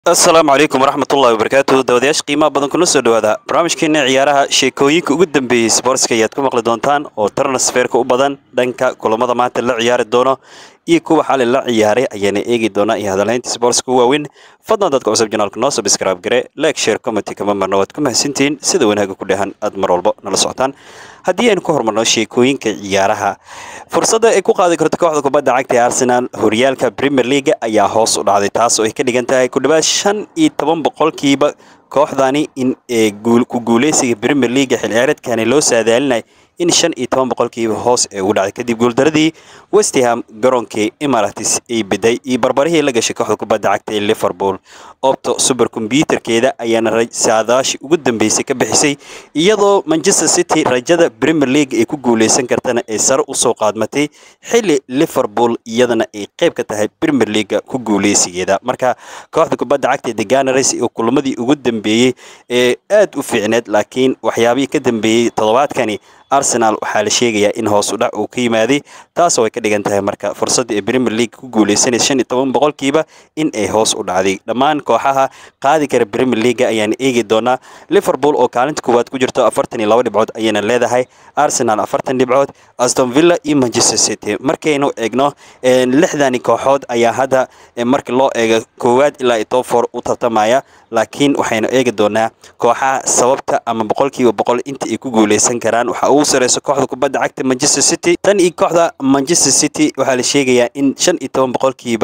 asalaamu calaykum waraxmatullahi wabarakaatu dawadayaasha qiimaha badan kuna soo dhawaada barnaamijkeena ciyaaraha sheekooyinka ugu dambeeyey sboortska ayaad ku maqli doontaan oo transferka u badan dhanka kulamada maanta la ciyaari doono iyo kuwa xali la ciyaaray ayaana eegi doonaa iyo hadalhaynta sboortska u waaweyn fadlan dadka cusub janaalka noo subscribe gare like share commenty kama marna waad ku mahadsantihiin sida wanaaga ku dhehan aad mar walba nala socotaan haddii aynu ka hormarno sheekooyinka ciyaaraha fursadda ay ku qaadi karto kooxda kubadda cagta ee arsenal horyaalka premier leaga ayaa hoos u dhacday taas oo ay ka dhigan tahay ku dhawaad shan iyo toban boqolkiiba kooxdani in ku guuleysiga premier leaga xil ciyaareedkani loo saadaalinay in shan iyo toban boqolkiiba hoos ee ugu dhacday kadib guuldaradii westham garoonkii emaratis ay beday iyo barbarihii la gashay kooxda kubadda cagta ee liverpool opto super kombyuutarkeeda ayaana saadaashi ugu dambeysay ka bixisay iyadoo manchester city rajada premier league ay ku guuleysan kartana ay sare usoo qaadmatay xili liverpool iyadana ay qayb ka tahay premier leaga ku guuleysigeeda marka kooxda kubadda cagta the gunners oo kulamadii ugu dambeeyey ee aad u fiicneed laakiin waxyaabihii ka dambeeyey toddobaadkani arsenal waxaa la sheegayaa in hoos u dhac uu ka yimaaday taasoo ay ka dhigan tahay marka fursadda ee premier league ku guuleysanaysa shan iyo toban boqolkiiba in ay hoos u dhacday dhammaan kooxaha qaadi kara premier leaga ayaan eegi doonaa liverpool oo kaalinta koowaad ku jirto afartan iyo laba dhibcood ayayna leedahay arsenal afartan dhibcood aston villa iyo manchester city markaynu eegno lixdani kooxood ayaa hadda marka loo eego koowaad ilaa iyo top four u tartamaya laakiin waxaynu eegi doonaa kooxaha sababta ama boqolkiiba boqol inta ay ku guuleysan karaan waxa ugu sareyso kooxda kubadda cagta manchester city tan iyo kooxda manchester city waxaa la sheegayaa in shan iyo toban boqolkiiba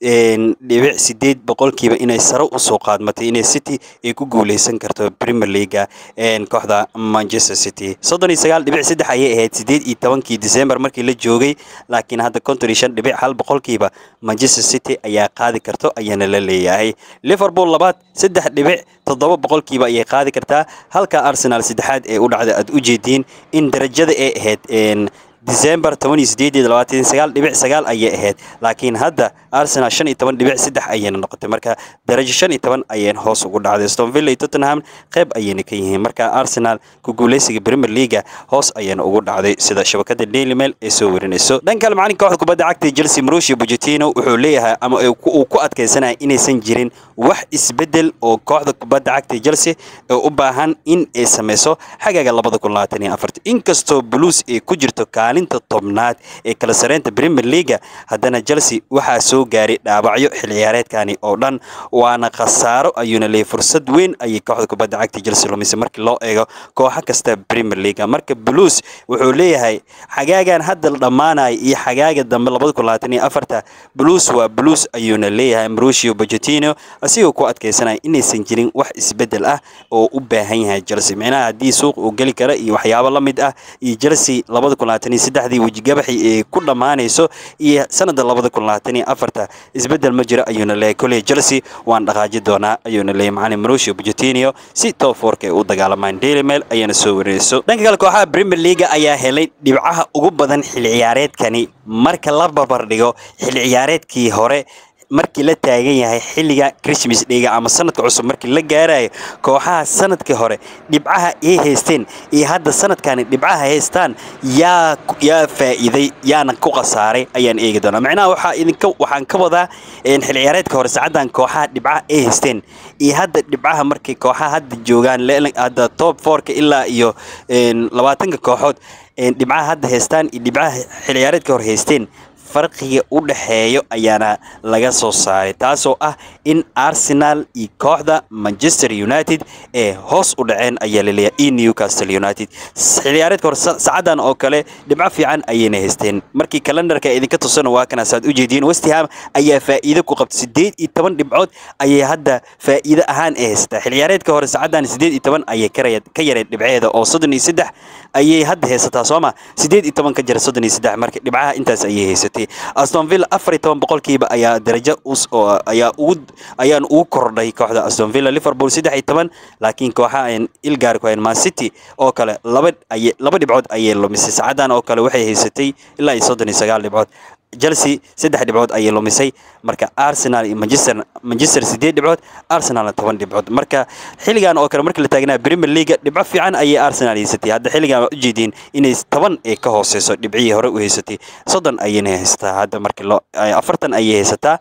dhibic sideed boqolkiiba inay sare usoo qaadmatay inay city ay ku guuleysan karto premier leaga kooxda manchester city soddon iyo sagaal dhibic saddex ayay ahayd sideed iyo tobankii december markii la joogay laakiin hadda konton iyo shan dhibic hal boqolkiiba manchester city ayaa qaadi karto ayaana la leeyahay liverpool labaad saddex dhibic toddoba boqolkiiba ayay qaadi kartaa halka arsenal saddexaad ee u dhacda aad u jeediin in darajada ay ahayd december toban iyo sideed iyo labaatan sagaal dhibic sagaal ayay ahayd laakiin hadda arsenal shan iyo toban dhibic saddex ayayna noqotay marka darajo shan iyo toban ayayna hoos ugu dhacday aston villa iyo tottenham qayb ayayna ka yihiin marka arsenal ku guuleysiga premier leaga hoos ayayna ugu dhacday sida shabakada daily mail ee soo warinayso dhan kale macalinka kooxda kubadda cagta chelsea marushi pochettino wuxuu leeyahay ama uu ku adkeysanaya inaysan jirin wax isbedel oo kooxda kubadda cagta chelsea ee u baahan in ay sameyso xagaaga labada kun labaatan iyo afarta inkastoo blues ay ku jirto kaalinta tobnaad ee kala sareynta premier leaga haddana chelsea waxaa soo gaaray dhaawacyo xil ciyaareedkani oo dhan waana khasaaro ayuuna leeyay fursad weyn ayay kooxda kubadda cagta chelsea lumisay markii loo eego kooxo kasta premier leaga marka blues wuxuu leeyahay xagaagan hadda la dhammaanaya iyo xagaaga dambe labada kun labaatan iyo afarta blues waa blues ayuuna leeyahay marushio pochettino asigoo ku adkeysanaya inaysan jirin wax isbedel ah oo u baahan yahay chelsea micnaha haddii suuq uu geli kara iyo waxyaabo la mid ah iyo chelsea labada kun labaatan iyo saddexdii wejigabaxi ee ku dhammaanayso iyo sanadda labada kun labaatan iyo afarta isbedel ma jiro ayuuna leeyahay koley chelsea waan dhaqaaji doonaa ayuuna leeyahay macalin marushio pochettino si top fourka ay u dagaalamaan daily mail ayaana soo warinayso dhanka kale kooxaha premier leaga ayaa helay dhibcaha ugu badan xil ciyaareedkani marka la barbar dhigo xil ciyaareedkii hore markii la taagan yahay xilliga christmas dhiga ama sanadka cusub markii la gaarayo kooxaha sanadkii hore dhibcaha ay haysteen iyo hadda sanadkani dhibcaha haystaan yaa yaa faa'iiday yaana ku khasaaray ayaan eegi doonaa macnaha waxaa idinka waxaan ka wadaa xil ciyaareedka hore saacadan kooxaha dhibcaha ay haysteen iyo hadda dhibcaha markay kooxaha hadda joogaan hadda top fourka ilaa iyo labaatanka kooxood dhibcaha hadda haystaan iyo dhibcaha xil ciyaareedka hore haysteen farqiga u dhexeeyo ayaana laga soo saaray taasoo ah in arsenal iyo kooxda manchester united ee hoos u dhaceen ayaa laleeyahay iyo newcastle united xilciyaareedka hore saacadan oo kale dhibco fiican ayayna haysteen markii kalendarka idinka tusana waa kana saad u jeediin westham ayaa faa'iido ku qabtay sideed iyo toban dhibcood ayay hadda faa'iido ahaan ee haysataa xilciyaareedka hore saacadan sideed iyo toban ayay ka yareed dhibceeda oo soddon iyo saddex ayay hadda haysataa sooma sideed iyo toban ka jira soddon iyo saddex marka dhibcaha intaas ayay haysatay aston villa afar iyo toban boqolkiiba ayaa darajo ayaa ugu ayaan ugu kordhay kooxda aston villa liverpool saddex iyo toban laakiin kooxa aan ilgaar ku hayn man city oo kale laba ay laba dhibcood ayay lumisay saacadan oo kale waxay haysatay ilaa iyo soddon iyo sagaal dhibcood chelsea saddex dhibcood ayay lumisay marka arsenal iyo manchester manchester sideed dhibcood arsenalna toban dhibcood marka xilligan oo kale markii la taagnaa premier league dhibco fiican ayay arsenal haysatay hadda xilligan waa ujeediin inay toban ay ka hooseyso dhibcihii hore u haysatay soddon ayayna haysataa hadda markii loo afartan ayay haysataa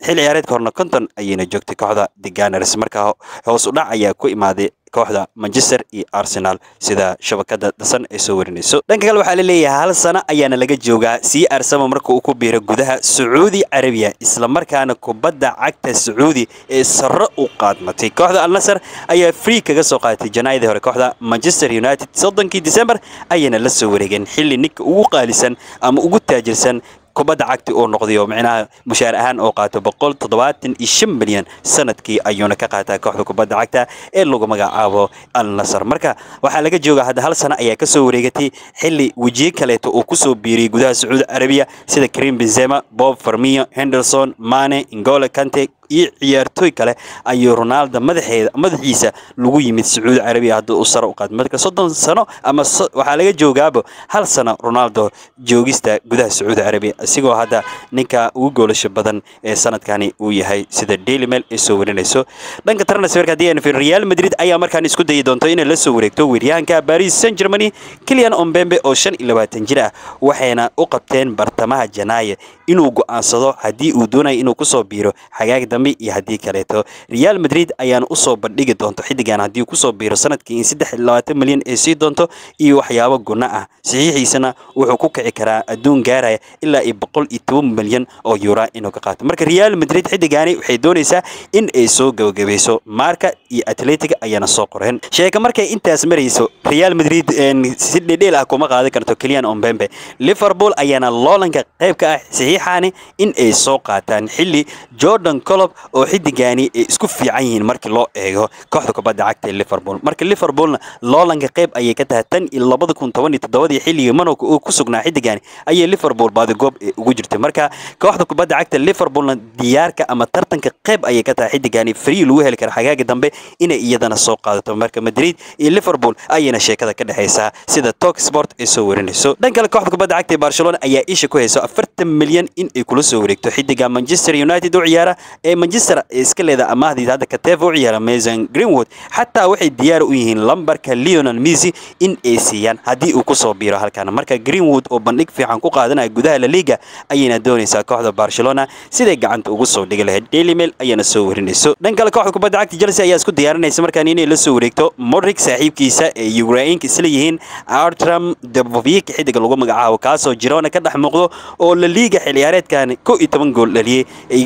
xil ciyaareedka horna konton ayayna joogtay kooxda the gunners marka hoos u dhac ayaa ku imaaday kooxda manchester iyo arsenal sida shabakada dasan ay soo warinayso dhanka kale waxaa la leeyahay hal sano ayaana laga joogaa sii arsama marka uu ku biiro gudaha sacuudi carabiya islamarkaana kubadda cagta sacuudi ee sare u qaadmatay kooxda alnasar ayaa free kaga soo qaadatay janaayadii hore kooxda manchester united soddonkii december ayayna la soo wareegeen xilli ninka ugu qaalisan ama ugu taajirsan kubadda cagti uu noqday oo micnaha mushaar ahaan oo qaato boqol toddobaatan iyo shan milyan sanadkii ayuuna ka qaataa kooxda kubadda cagta ee lagu magacaabo al nasar marka waxaa laga joogaa hadda hal sano ayaa kasoo wareegatay xilli wejiye kaleeto uu kusoo biiriyey gudaha sacuudi carabiya sida karim benzema bob farmiyo henderson mane ingole kante iyo ciyaartooy kale ayuu ronaldo madaxeeda madaxiisa lagu yimid sacuudi carabiya haddii uu sare u qaad marka soddon sano ama waxaa laga joogaaba hal sano ronaldo joogista gudaha sacuudi carabiya isigoo hadda ninka ugu goolasho badan ee sanadkani uu yahay sida daily mail ay soo warinayso dhanka transferka haddii aan fiir real madrid ayaa markaan isku dayi doonto inay la soo wareegto weeryahanka paris saint germany kilian ombembe oo shan iyo labaatan jir ah waxayna u qabteen bartamaha janaayo inuu go'aansado haddii uu doonayo inuu kusoo biiro xagaag dambe iyo haddii kaleeto real madrid ayaana usoo bandhigi doonto xiddigan haddii kusoo biiro sanadkii in saddex iyo labaatan milyan ay sii doonto iyo waxyaabo gunno ah saxiixiisana wuxuu ku kici karaa adduun gaaraya ilaa iyo boqol iyo toban milyan oo yuura inuu ka qaato marka real madrid xiddigaani waxay doonaysaa in ay soo gabagabayso marka iyo atletic ayaana soo qoreen sheeka markay intaas marayso real madrid si dhedheel ah kuma qaadan karto keliyan ombembe liverpool ayaana loolanka qayb ka ah saxiixaani in ay soo qaataan xilli jordan colob oo xiddigaani ay isku fiican yihiin markii loo eego kooxda kubadda cagta ee liverpool marka liverpoolna loolanka qayb ayay ka tahay tan iyo labada kun toban iyo toddobadii xilligii manowka uu ku sugnaa xiddigaani ayay liverpool baadigoob ee ugu jirtay marka kooxda kubadda cagta liverpoolna diyaarka ama tartanka qayb ayay ka tahay xiddigaani free lagu heli kara xagaaga dambe inay iyadana soo qaadato marka madrid iyo liverpool ayayna sheekada ka dhexaysaa sida tok sport ay soo warinayso dhan kale kooxda kubadda cagta ee barcelona ayaa isha ku hayso afartan milyan in ay kula soo wareegto xiddiga manchester united u ciyaara ee manchester iska leeda amaahdiis hadda kateef u ciyaara mason greenwood xataa waxay diyaar u yihiin lambarka leonel messi in ay siiyaan haddii uu kusoo biiro halkan marka greenwood oo bandhig fiican ku qaadanaya gudaha la liga ayayna doonaysaa kooxda barcelona siday gacanta ugu soo dhigi lahayd daily mail ayaana soo warinayso dhan kale kooxda kubadda cagta chelsea ayaa isku diyaarinaysa markaan inay la soo wareegto modric saaxiibkiisa ee ukrainka isla yihiin artram debovik xiddiga lagu magacaabo kaasoo jirona ka dhex muuqdo oo la liga xilciyaareedkan kow iyo toban gool dhaliyey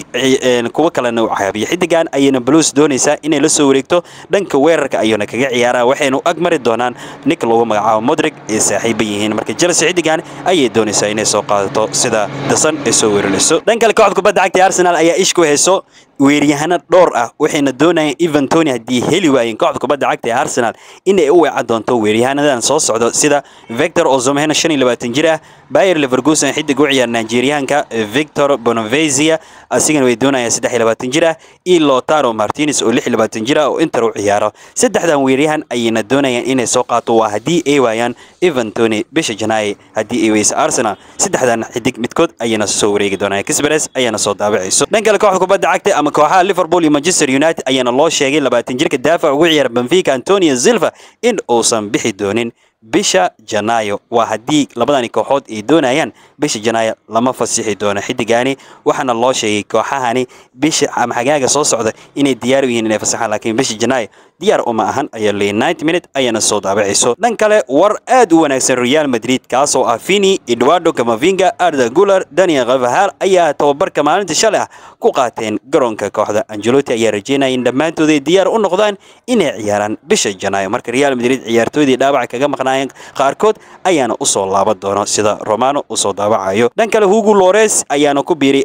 kuwo kalena u caabiyo xiddigan ayayna blues doonaysaa inay la soo wareegto dhanka weerarka ayuuna kaga ciyaaraa waxayna u agmari doonaan nik lagu magacaabo modric ay saaxiiba yihiin marka chelsea xiddigan ayay doonaysaa inay soo qaadato sida dasan ay soo weerinayso dhan kale kooxda kubadda cagta arsenal ayaa ish ku hayso weeryahano dhowr ah waxayna doonayaan evan tony haddii heli waayeen kooxda kubadda cagta ee arsenal inay u weecan doonto weeryahanadan soo socdo sida victor ozomhena shan iyo labaatan jir ah bayer leverkusen xiddig u ciyaar nigeriyaanka victor bonavezia asigana way doonayaan saddex iyo labaatan jir ah iyo lotaro martinez oo lix iyo labaatan jir ah oo inter u ciyaaro saddexdan weeryahan ayayna doonayaan inay soo qaato waa haddii ay waayaan evan tony bisha janaaye haddii ay weysa arsenal saddexdan xidig midkood ayayna soo wareegi doonaan kisbares ayaana soo daabacayso dhan kale kooxda kubadda cagta ama kooxaha liverpool iyo manchester united ayaana loo sheegay labaatan jirka daafac ugu ciyaara benfica antonio silva in uusan bixi doonin bisha janaayo waa haddii labadani kooxood ay doonayaan bisha janaayo lama fasixi doono xiddigaani waxaana loo sheegay kooxahani bisha ama xagaaga soo socda inay diyaar u yihiin inay fasaxaan laakiin bisha janaayo diyaar uma ahan ayaa leeyay ninety minute ayaana soo daabacayso dhan kale war aad u wanaagsan real madrid kaasoo ah fini eduardo camavinga arda gular daniel kavahal ayaa tababarka maalinta shalay ah ku qaateen garoonka kooxda angelotti ayaa rajeynaya in dhammaantood ay diyaar u noqdaan inay ciyaaraan bisha janaayo marka real madrid ciyaartoydii dhaawaca kaga maqnaayeen qaarkood ayaana usoo laaban doono sida romano usoo daawacayo dhan kale hugo lores ayaana ku biiray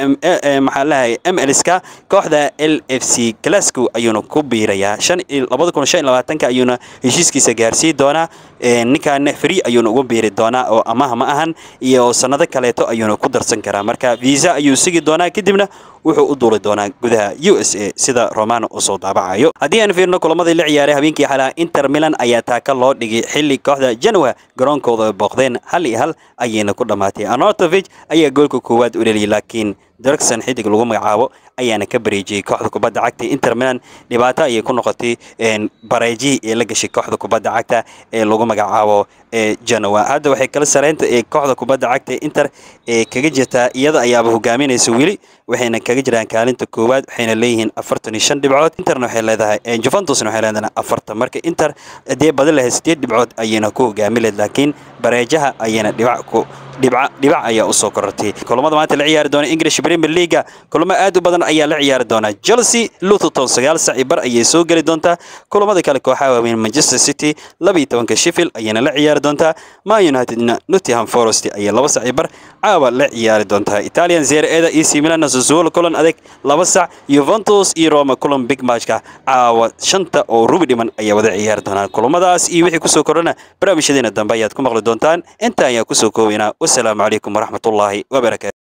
maxaa lahay mlska kooxda l f c glasgow ayuuna ku biirayaa labada kun shan iyo labaatanka ayuuna heshiiskiisa gaarsii doonaa ninkan free ayuuna ugu biiri doonaa oo amaha ma ahan iyo sanado kaleeto ayuuna ku darsan karaa marka visa ayuu sigi doonaa kadibna wuxuu u duuli doonaa gudaha u s a sida romano uu soo daabacayo haddii aan fiirno kulamadii la ciyaaray habeenkii xalaa inter milan ayaa taaka loo dhigay xilli kooxda janwa garoonkooda booqdeen hal iyo hal ayayna ku dhammaatay anotovich ayaa goolka koowaad u dheliyay laakiin derkson xidig lagu magacaabo ayaana ka bareejiyey kooxda kubadda cagta inter milan dhibaato ayay ku noqotay bareejihii ee la gashay kooxda kubadda cagta ee lagu magacaabo ee Genoa hadda waxay kala sareynta ee kooxda kubadda cagta ee Inter ee kaga jirtaa iyada ayaaba hogaaminaysa weli waxayna kaga jiraan kaalinta koowaad waxayna leeyihiin afartan iyo shan dhibcood interna waxay leedahay Juventusna waxay leedahay afartan marka Inter hadii badan lahayd sideed dhibcood ayayna ku hogaami lahayd laakiin bareejaha ayayna dhibac ku dhibca dhibac ayaa u soo korortay kulamada maanta la ciyaari doona English Premier League kulamo aad u badan ayaa la ciyaari doona Chelsea Luton sagaal saac bar ayay soo gali doontaa kulamada kale kooxaha waaweyn Manchester City laba iyo tobanka Sheffield ayayna la ciyaari doontaa Man United Nottingham Forest ayaa laba saac bar caawa la ciyaari doontaa Italian Serie A AC Milan Sassuolo kulan adag laba saac Juventus iyo Roma kulan big matchka caawa shanta oo rubi dhiman ayaa wada ciyaari doonaa kulamadaas iyo wixii kusoo kordhana barnaamijyadeena dambe ayaad ku maqli doontaan inta ayaa kusoo koobaynaa والسلام عليكم ورحمة الله وبركاته